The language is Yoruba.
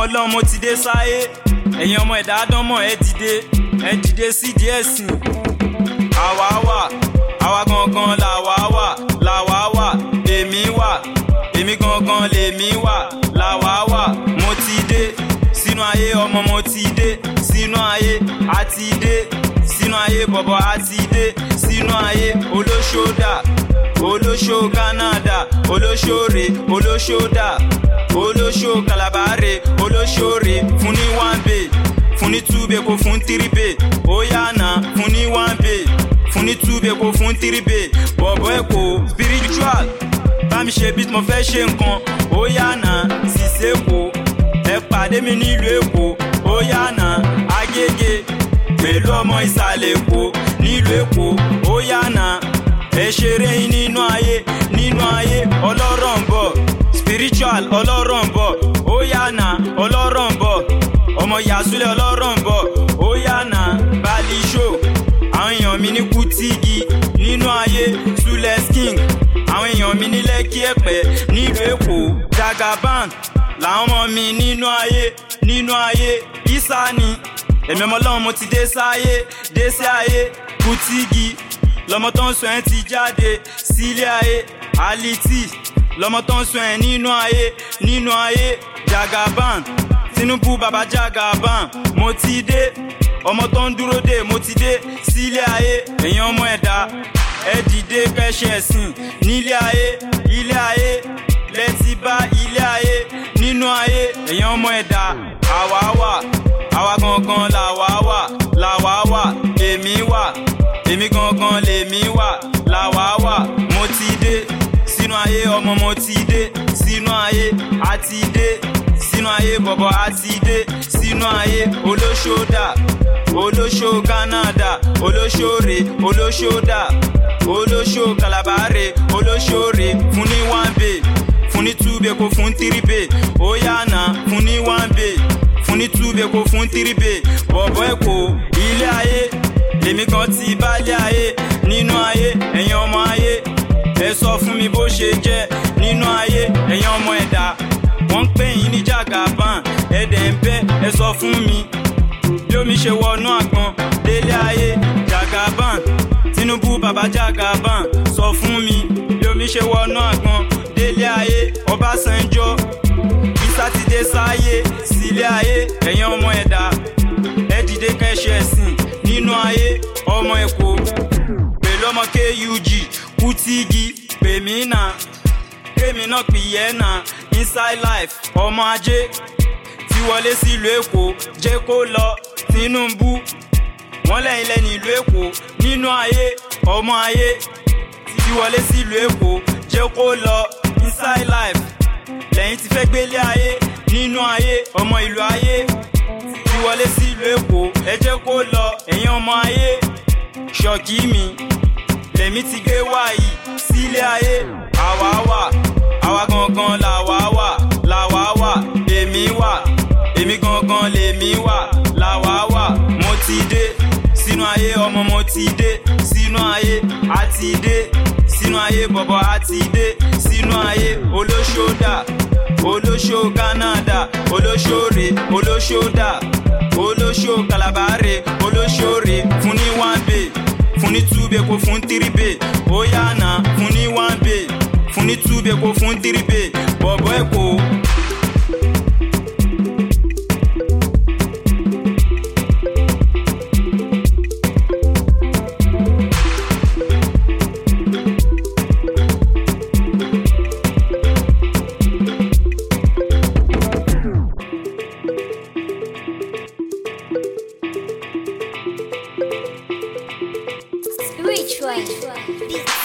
ọlọ́run mo ti dé sáyé ẹ̀yin ọmọ ẹ̀dá dánmọ̀ ẹ dìde ẹ dìde sí díẹ̀ sìn. àwa wà àwa gangan làwa wà làwa wà èmi wà èmi gangan lèmi wà làwa wà mo ti dé sínú ayé ọmọ mo ti dé sínú ayé àti dé sínú ayé bọ̀bọ̀ àti dé sínú ayé olóṣòdà olóṣò Canada olóṣòre olóṣòdà olóṣò kalabare olóṣòre fún ní one bay fún ní two bay kó fún three bay ó yànà fún ní one bay fún ní two bay kó fún three bay bọ̀bọ̀ èkó spiritual bá mi ṣe beat mo fẹ́ ṣe nǹkan ó yànà ṣìṣe kó ẹ pàdé mi nílùú èkó ó yànà agége pẹ̀lú ọmọ ìsàlẹ̀ èkó nílùú èkó ó yànà ẹ ṣeré yín nínú ayé nínú ayé ọlọ́rọ̀ ń bọ̀ spiritual ọlọ́rọ̀ ń bọ̀ ó yànà ọlọ́rọ̀ ń bọ̀ ọmọ yasule ọlọ́rọ̀ ń bọ̀ ó yànà bali show àwọn èèyàn mi ní kutigi nínú ayé sules king àwọn èèyàn mi ní lẹ́kí ẹ̀pẹ́ nílùú èkó jagaban làwọn ọmọ mi nínú ayé nínú ayé isani èmi ọmọ ọlọ́run mo ti dé sáyé dé sí ayé kutigi lọmọ tó ń sọ ẹ́ ti jáde sílé ayé aliti lọmọ tó ń sọ ẹ́ nínú ayé nínú ayé jagaban tinubu baba jagaban mo ti dé ọmọ tó ń dúró dé mo ti dé sílé ayé èèyàn ọmọ ẹ̀dá ẹ dìde kẹ́ṣẹ̀ ẹ̀sìn nílé ayé ilé ayé lẹ́tí bá ilé ayé nínú ayé èèyàn ọmọ ẹ̀dá àwa wà àwa gangan làwa wà làwa wà èmi wà èmi gangan lèmi wà làwa wà mo ti dé sínú ayé ọmọ mo ti dé sínú ayé àti dé sínú ayé bọ̀bọ̀ àti dé sínú ayé olóṣòdà olóṣò Canada olóṣòre olóṣòdà olóṣò kalabare olóṣòre fún ní one bay fún ní two bay kó fún three bay ó yànà fún ní one bay fún ní two bay kó fún three bay bọ̀bọ̀ èkó ilé ayé èmi kan ti bálé ayé nínú ayé ẹ̀yin ọmọ ayé ẹ sọ fún mi bó ṣe jẹ́ nínú ayé ẹ̀yin ọmọ ẹ̀dá wọ́n ń pè yín ní jagaban ẹ̀dẹ̀ ń bẹ́ ẹ sọ fún mi bí omi ṣe wọnú àgbọn délé ayé jagaban tinubu baba jagaban sọ fún mi bí omi ṣe wọnú àgbọn délé ayé ọbásanjọ́ bí sátidé sáyé sílé ayé ẹ̀yin ọmọ ẹ̀dá ẹ dìde kẹ́ṣẹ̀ ẹ̀sìn nínú ayé ọmọ èkó pẹ̀lú ọmọ kug kutigi pèmínà kémi náà pìyẹ́ nà inside life ọmọ ajé ti wọlé sílùú èkó jẹ́ kó lọ tinubu wọ́n lẹ́yìn lẹ́nu ìlú èkó nínú ayé ọmọ ayé ti wọlé sílùú èkó jẹ́ kó lọ inside life lẹ́yìn ti fẹ́ gbélé ayé nínú ayé ọmọ ìlú ayé ti wọlé sílùú èkó ẹ jẹ́ kó lọ ẹ̀yin ọmọ ayé ṣọ́ọ̀kì mi lèmi ti gbé wáyé sílé ayé àwa wà àwa gangan làwa wà làwa wà èmi wà èmi gangan lèmi wà làwa wà mo ti dé sínú ayé ọmọ mo ti dé sínú ayé àti dé sínú ayé bọ̀bọ̀ àti dé sínú ayé olóṣòdà olóṣò Canada olóṣòre olóṣòdà olóṣò kalabare olóṣòre fún ní one bay fún ní two bay kó fún three bay ó yànà fún ní one bay fún ní two bay kó fún three bay bọ̀bọ̀ èkó. Spiritual. Beats.